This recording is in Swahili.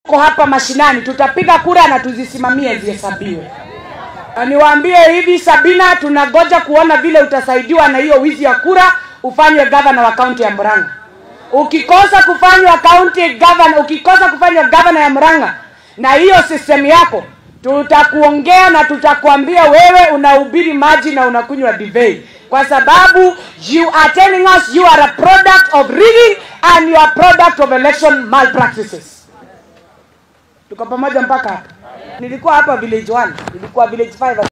Ko hapa mashinani tutapiga kura na tuzisimamie zihesabiwe. Na niwaambie hivi, Sabina, tunagoja kuona vile utasaidiwa na hiyo wizi ya kura, ufanywe gavana wa kaunti ya Murang'a. Ukikosa kufanywa county governor, ukikosa kufanywa governor ya Murang'a na hiyo system yako, tutakuongea na tutakwambia wewe unahubiri maji na unakunywa divei, kwa sababu you are telling us you are a product of rigging and you are product of election malpractices. Tuko pamoja mpaka hapa. Nilikuwa hapa village 1, nilikuwa village 5